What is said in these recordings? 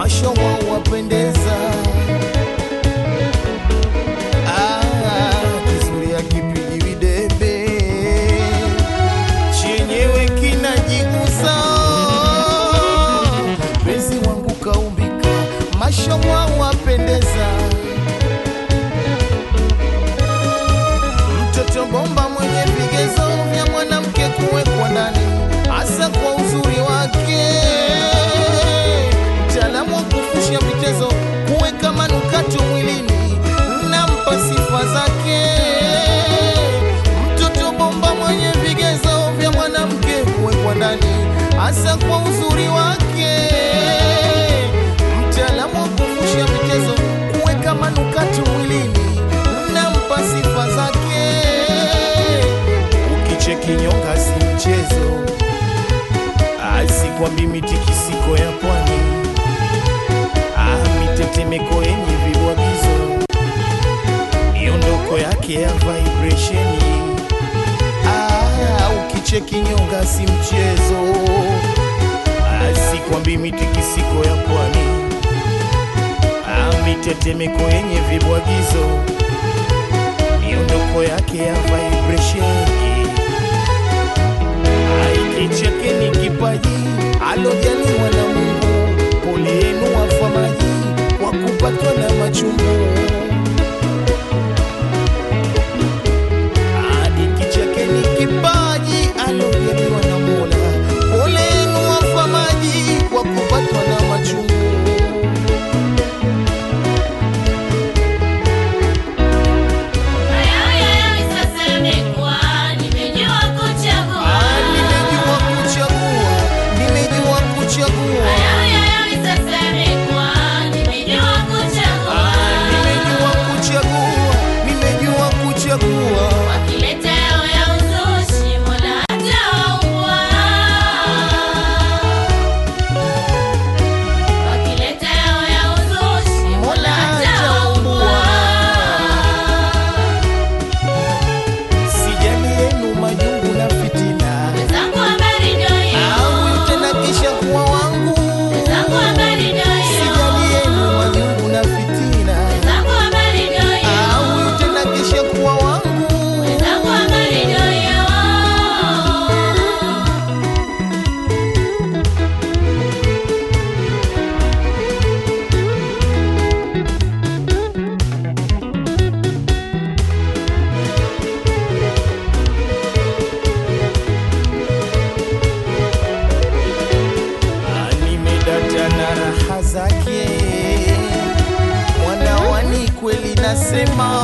mashowa wapendeza. Ah, kizuri akipigi videbe chenyewe kinajigusa. Penzi wangu kaumbika, mashowa wapendeza. Mtoto bomba mwenye vigezo vya mwanamke kuwekwa ndani, hasa kwa uzuri wake. Mtaalamu wa kufusha vitezo, kuweka manukato mwilini, nampa sifa zake. Mtoto bomba mwenye vigezo vya mwanamke kuwekwa ndani, hasa kwa uzuri wake. Mtaalamu wa kufusha vitezo, kuweka manukato mwilini, nampa sifa zake. Ukicheki nyonga si mchezo, asikwambi mitikisiko ya pwani, ah, mitetemeko yenye vibwagizo, miondoko yake ya vibrationi. Ah, ukicheki nyonga si mchezo, asikwambi mitikisiko ya pwani, ah, mitetemeko yenye vibwagizo miondoko yake ya vibrationi aikicheke ni kipaji alojaliwa na Mungu. Pole yenu wafamaji kwa kupatwa na machungu. Hadi kicheke ni kipaji alojaliwa na Mola. Pole yenu wafamaji kwa kupatwa na machungu. Ah, nimejua kuchagua, nimejua kuchagua. Ah, nimejua kuchagua, nimejua kuchagua. Mola hajaumbua. Sijali yenu majungu na fitina, au tena kisha kuwa wangu. Sijali yenu majungu na fitina, au tena kisha kuwa wangu. Ah, nimedata na raha zake mwanawani, kweli nasema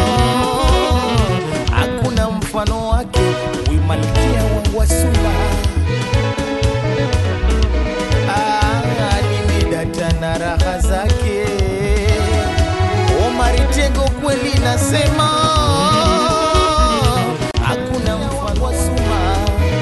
hakuna mfano wake, huyu malkia wangu wa sura. Ah, nimedata na raha zake Omari Tego, kweli nasema hakuna mfano wa sura.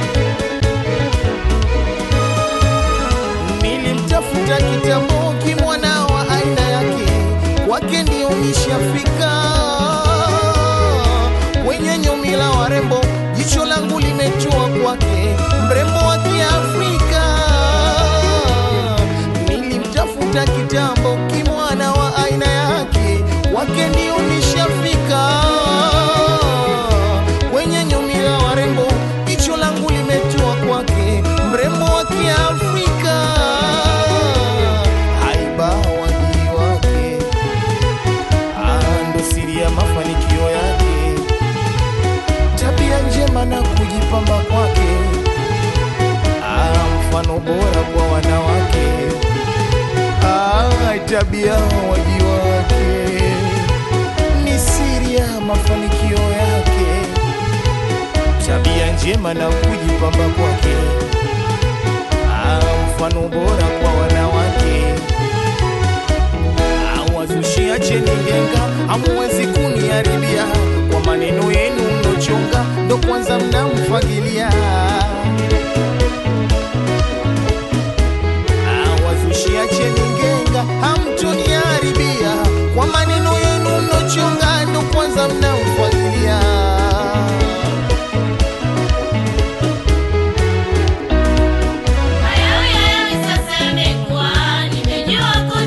Nilimtafuta kitambo kimwana wa aina yake, kwake ndio nishafika. Wenye nyumila warembo, jicho langu limetua kwake, mrembo wa Kiafrika. Nilimtafuta kitambo kimwana wa aina yake, kwake ndio nishafika. Wenye nyumila warembo, jicho langu limetua kwake, mrembo wa Kiafrika. Haiba wajii wake, ah, ndo siri ya mafanikio yake, tabia njema na kujipamba kwake, ah, mfano bora kwa wanawake, ah, tabia waji wake ni siri ya mafanikio yake, tabia njema na kujipamba kwake, ah, mfano bora kwa wanawake awazushia cheni ngenga, hamuwezi kuniharibia kwa maneno yenu mnochonga, ndo kwanza mnamfagilia. Awazushia cheni ngenga, hamtoniharibia kwa maneno yenu mnochonga, ndo kwanza mnamfagilia. Hayo yayo sasa yamekuwa, nimejua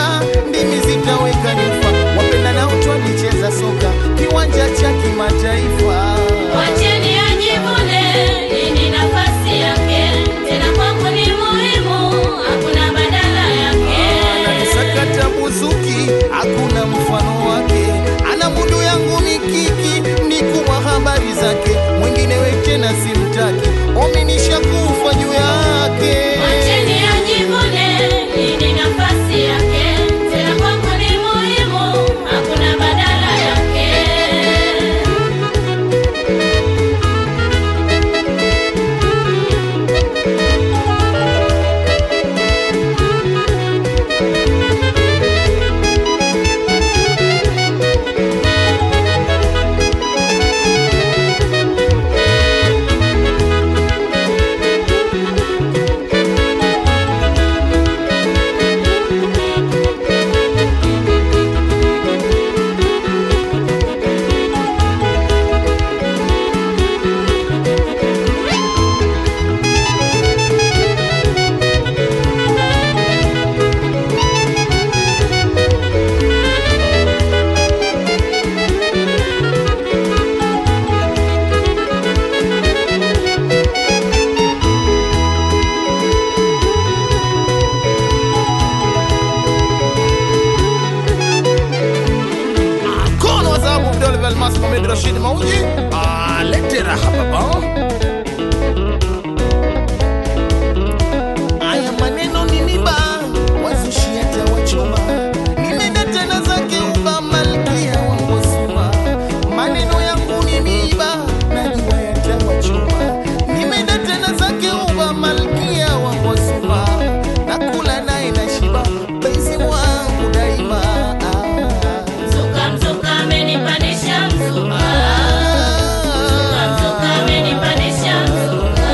mboga, ndimi zitaweka nyufa. Wapenda nao twalicheza soka kiwanja cha kimataifa. Wacheni ajivune, hii ni nafasi yake, tena kwangu ni muhimu, hakuna badala yake. Ananisakata buzuki, hakuna mfano wake. Ana mundu yangu mikiki, mikuwa habari zake. Mwingine we tena simtaki, ominisha kufa juu yake. Wacheni ajivune, hii ni nafasi yake, tena kwangu ni muhimu, hakuna badala yake. Mkono wa dhahabu Abdul Velmas Mohamed Rashid Mauji alete raha baba. Aya maneno ni miba wazushi hata wachoma, nimeenda tena zake uba malkia wa Ngosuma. Maneno yangu ni miba najua yatawachoma, nimeenda tena zake uba malkia wa Ngosuma. Nakula naye na shiba penzi wangu daima Mzuka, mzuka, amenipandisha mzuka. Mzuka, mzuka, amenipandisha mzuka.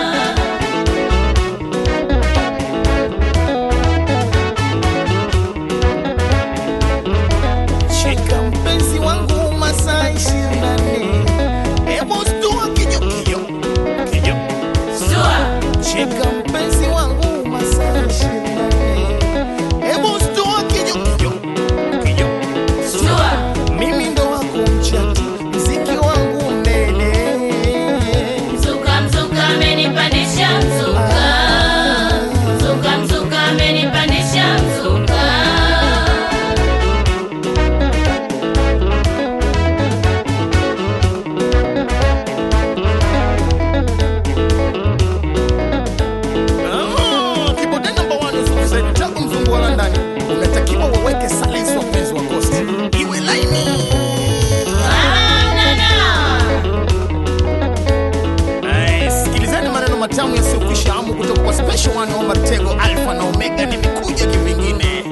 Shika mpenzi wangu masaa ishirini na nne. Hebu stua kijo kijo kijo. Sua, Shika mpenzi wangu masaa ishirini na nne. Hebu stua kijo kijo kijo. sua. Mimi ndo wako mchati, mziki wangu mnene. Mzuka, mzuka, amenipandisha mzuka. Mzuka, mzuka, amenipandisha mzuka. Ah, kibode number one Zuchu Said, tangu mzungu wa London. Unatakiwa waweke silence wapenzi wa Coast. Iwe laini. Banana. Ay, sikilizeni maneno matamu yasiyokwisha hamu kutoka kwa special one Omar Tego Alpha na Omega nimekuja kivingine.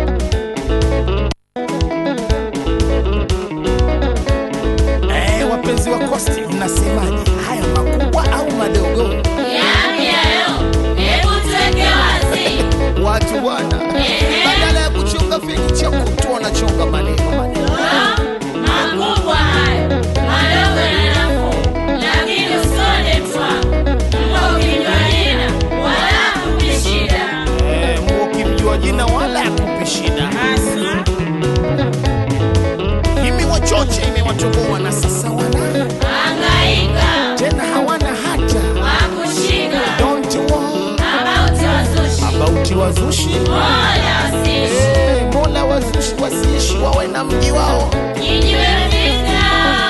Eh, wapenzi wa Coast mnasemaje? Haya makubwa au madogo? Yapi hayo? Hebu tuweke wazi. Watu bwana, Ehe. badala ya kuchonga feni cha kutu wanachonga maneno maneno. Ah, makubwa hayo, madogo na nafuu, lakini usione twa. Mbwa ukijua jina, wala hakupi shida. Eh, Mungu ukimjua jina wala akupi shida. Imewachocha, imewatoboa na sasa wana Hangaika, tena hawana hata wakushika, don't worry about wazushi, about wazushi mola wasishi, Eh, mola wazushi wasiishi wawe na mji wao kijiwe vita.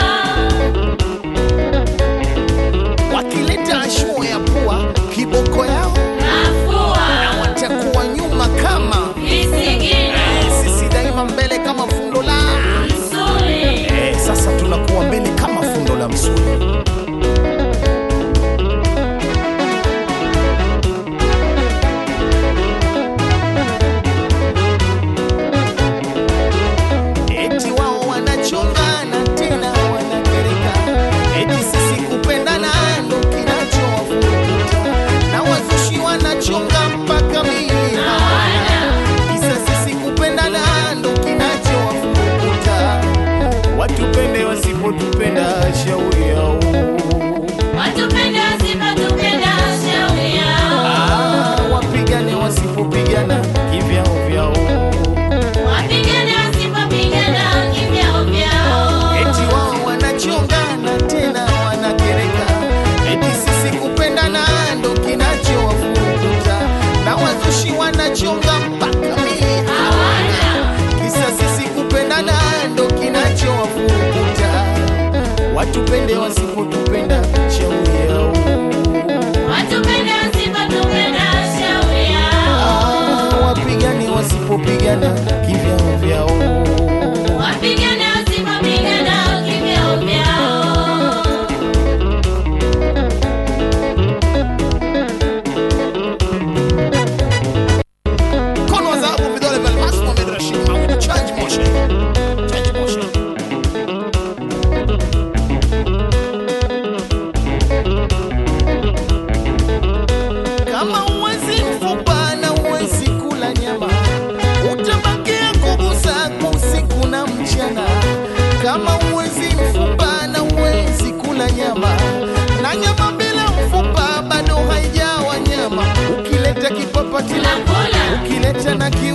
wakileta ashuo ya pua kiboko yao Nafua, watakuwa nyuma kama visigino, Eh, sisi daima mbele kama fundo la msuli. Eh, sasa tunakuwa mbele kama fundo la msuli wasipopigana kivyao vyao. Wapigane wasipopigana kivyao vyao. Mkono wa dhahabu, vidole vya almasi, Mohamed Rashid Mahmud, Change motion. Change motion. Kama huwezi mfupa na huwezi kula nyama, utabakia kugusa usiku na mchana. Kama huwezi mfupa na huwezi kula nyama, na nyama bila mfupa bado haijawa nyama. Ukileta kipapati Tunakula. ukileta na kiu